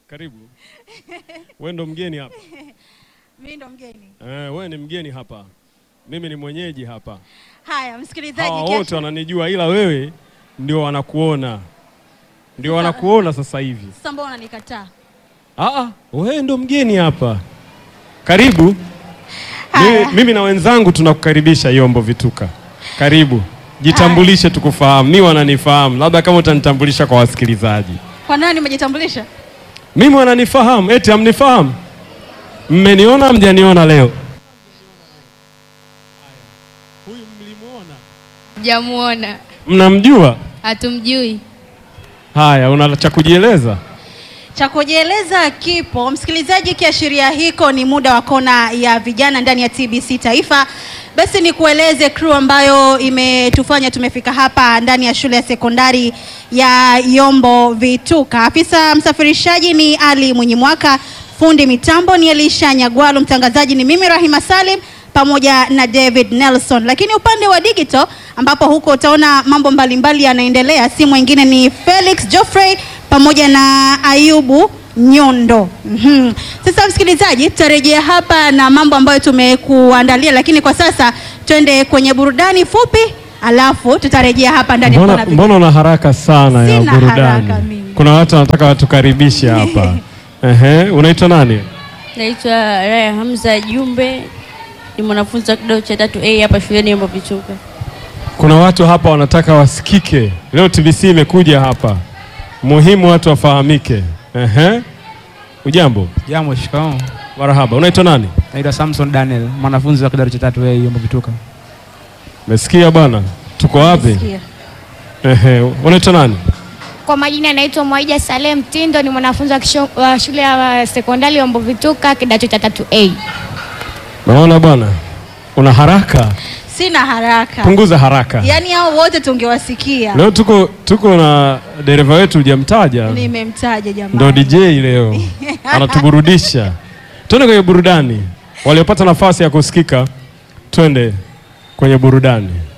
Karibu. Wewe ndo mgeni hapa. Mimi ndo mgeni. Eh, wewe ni mgeni hapa. Mimi ni mwenyeji hapa. Haya, msikilizaji, Hawa kesho- wote wananijua ila wewe ndio wanakuona. Ndio wanakuona sasa hivi. sasa mbona unanikataa? Ah ah, wewe ndo mgeni hapa. Karibu. Haya. Mimi, mimi na wenzangu tunakukaribisha Yombo Vituka. Karibu. Jitambulishe tukufahamu. Mimi wananifahamu. Labda kama utanitambulisha kwa wasikilizaji. Kwa nani umejitambulisha? Mimi wananifahamu. Eti hamnifahamu? Mmeniona mjaniona leo? Huyu mlimuona? Jamuona, Mnamjua? hatumjui. Haya, una cha kujieleza? Cha kujieleza kipo. Msikilizaji, kiashiria hiko ni muda wa kona ya vijana ndani ya TBC Taifa. Basi ni kueleze crew ambayo imetufanya tumefika hapa ndani ya shule ya sekondari ya Yombo Vituka. Afisa msafirishaji ni Ali Mwenyimwaka, fundi mitambo ni Elisha Nyagwalu, mtangazaji ni mimi Rahima Salim pamoja na David Nelson. Lakini upande wa digital ambapo huko utaona mambo mbalimbali yanaendelea, si mwingine ni Felix Geoffrey pamoja na Ayubu Nyondo. Mhm. Sasa msikilizaji, tutarejea hapa na mambo ambayo tumekuandalia, lakini kwa sasa twende kwenye burudani fupi, alafu tutarejea hapa ndani ya Mbona, Kona Vijana. mbona una haraka sana ya Sina burudani? haraka mimi. Kuna watu wanataka watukaribishe hapa. Ehe, unaitwa nani? Naitwa Raya Hamza Jumbe, ni mwanafunzi wa kidato cha tatu A hapa shuleni Yombo Vituka. Kuna watu hapa wanataka wasikike. Leo TBC imekuja hapa, muhimu watu wafahamike. Ehe, ujambo? Jambo, shikamoo. Marahaba. Unaitwa nani? Naitwa Samson Daniel, mwanafunzi wa kidato cha tatu A Yombo Vituka. Umesikia bwana, tuko wapi? Sikia. Ehe, unaitwa nani? Kwa majina anaitwa Mwaija Salem Tindo, ni mwanafunzi wa kisho- wa shule ya sekondari Yombo Vituka kidato cha tatu A. Naona bwana, una haraka, Sina haraka. punguza haraka. Yaani hao wote tungewasikia. Leo tuko tuko na dereva wetu hujamtaja, Nimemtaja jamani. ndo DJ leo anatuburudisha. Twende kwenye burudani, waliopata nafasi ya kusikika, twende kwenye burudani.